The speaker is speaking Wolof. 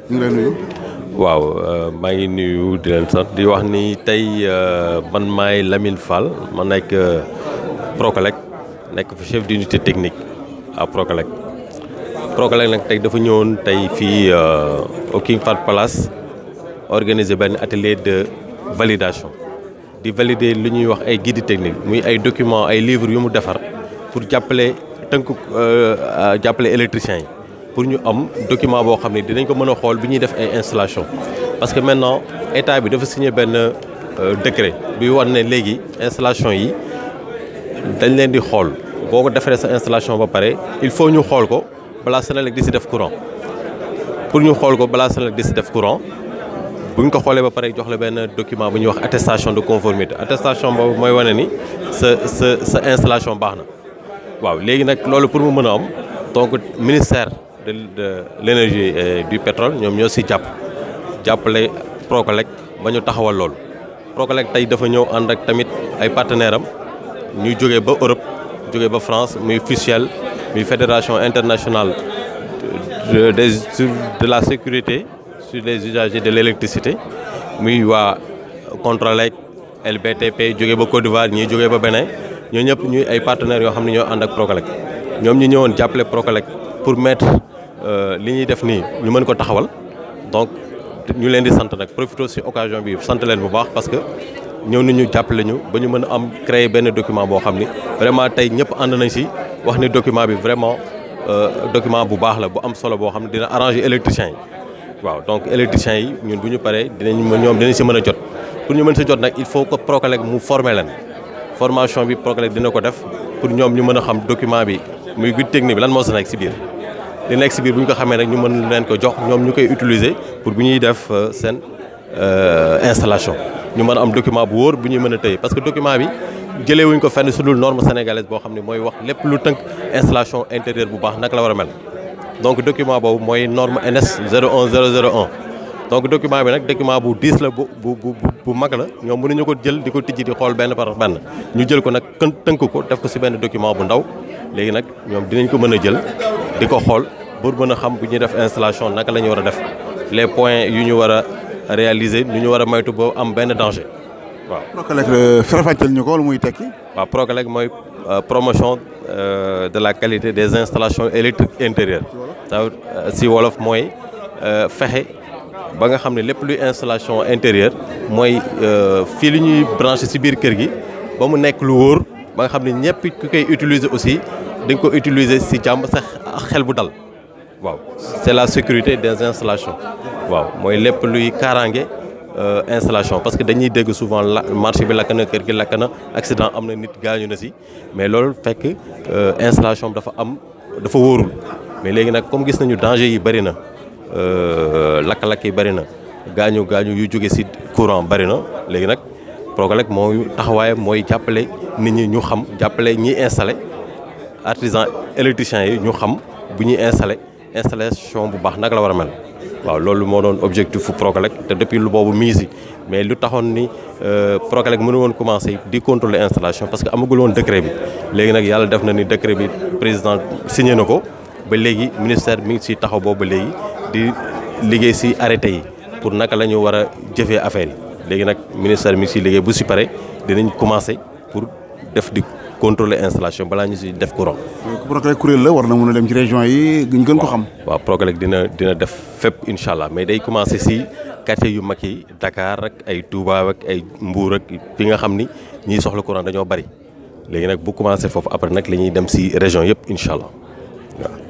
ñu ngi lay nuyu. waaw maa ngi nuyu di leen sant di wax ni tey man maay Lamine Fall ma nekk Procolec nekk fa chef d'unité technique à Procolec Procolec nag tey dafa ñëwoon tey fii au King Fahd Palace organiser benn atelier de validation di valider lu ñuy wax ay guide technique muy ay documents ay livres yu mu defar pour jàppale tënk jàppale électriciens yi pour ñu am document boo xam ne dinañ ko mën a xool bi ñuy def ay installation parce que maintenant état bi dafa signé benn décret bi war ne léegi installation yi dañ leen di xool boo ko defaree sa installation ba pare il faut ñu xool ko balaa Senelec di si def courant pour ñu xool ko balaa Senelec di si def courant bu ñu ko xoolee ba pare jox la benn document bu ñuy wax attestation de conformité attestation boobu mooy wane ni sa sa sa installation baax na waaw léegi nag loolu pour mu mën a am donc ministère de de l'énergie et du pétrole ñoom ñoo si jàpp jàppale Procolec ba ñu taxawal loolu Procolec tey dafa ñëw ànd ak tamit ay partenaires am ñuy jógee ba Europe jógee ba France muy FUSIEL muy fédération internationale de des de la sécurité sur les usagers de l'électricité muy waa Controlec LBTP jógee ba Côte d'Ivoire ñii jógee ba Bénin ñoo ñëpp ñuy ay partenaires yoo xam ne ñoo ànd ak Procolec ñoom ñu ñëwoon jàppale Procolec pour mettre li ñuy def nii ñu mën ko taxawal donc ñu leen di sant nag profité ci occasion bi sant leen bu baax parce que ñëw nañu jàppale ñu ba ñu mën a am créer benn document boo xam ni vraiment tey ñëpp ànd nañ ci wax ni document bi vraiment document bu baax la bu am solo boo xam ne dina arranger électriciens yi waaw donc électriciens yi ñun bu ñu paree dinañ ñoom dinañ ci mën a jot pour ñu mën ci jot nag il faut que Procolec mu former leen formation bi Procolec dina ko def pour ñoom ñu mën a xam document bi muy guide technique bi lan moo ci nekk ci biir li nekk ci biir bu ñu ko xamee nag ñu mën leen ko jox ñoom ñu koy utiliser pour bu ñuy def seen installation ñu mën a am document bu wóor bu ñuy mën a tëye parce que document bi jëlee wuñ ko fenn su dul norme sénégalaise boo xam ne mooy wax lépp lu tënk installation intérieure bu baax naka la war a mel donc document boobu mooy norme NS 01001 donc document bi nag document bu diis la bu bu bu bu mag la ñoom mënuñu ko jël di ko tijji di xool benn par benn ñu jël ko nag kën tënk ko def ko ci benn document bu ndaw léegi nag ñoom dinañ ko mën a jël di ko xool pour mën a xam bu ñuy def installation naka la ñu war a def les points yu ñu war a réaliser nu ñu war a moytu ba am benn danger waaw. Procolec farafàcceel ñu ko lu muy tekki. waaw Procolec mooy promotion de la qualité des installations électriques intérieures. ça si wolof mooy fexe ba nga xam ne lépp luy installation intérieure mooy fii li ñuy branché ci biir kër gi ba mu nekk lu wóor ba nga xam ne ñëpp ku koy utiliser aussi dañ ko utiliser ci jàmm sax xel bu dal waaw c'est la sécurité des installations waaw mooy lépp luy kaaraange installation parce que dañuy dégg souvent la marché bi lakk na kër gi lakk na accident am na nit gaañu na ci mais loolu fekk installation bi dafa am dafa wóorul mais léegi nag comme gis nañu danger yi bari na lakk-lakk yi bari na gaañu gaañu yu jóge ci courant bari na léegi nag Procolec mooy taxawaayam mooy jàppale nit ñi ñu xam jàppale ñiy installé artisan électriciens yi ñu xam bu ñuy installé installation bu baax naka la war a mel waaw loolu moo doon objectif fu Procolec te depuis lu boobu mii si mais lu taxoon ni Procolec mënu woon commencer di contrôler installation parce que amagul woon décret bi léegi nag yàlla def na ni décret bi président signé na ko ba léegi ministère mi ngi si taxaw boobu ba léegi di liggéey si arrêté yi pour naka la ñu war a jëfee affaire yi léegi nag ministère mi ngi siy liggéey bu si pare dinañ commencer pour def di contrôler installation balaa ñu si def courant. Procolec kuréel la war na mën a dem ci région yi ñu gën ko xam. waaw Procolec dina dina def fépp incha allah mais day commencer si quartier yu mag yi Dakar ak ay Touba ak ay Mbour ak fi nga xam ni ñiy soxla courant dañoo bari léegi nag bu commencer foofu après nag la ñuy dem si région yëpp incha allah waaw.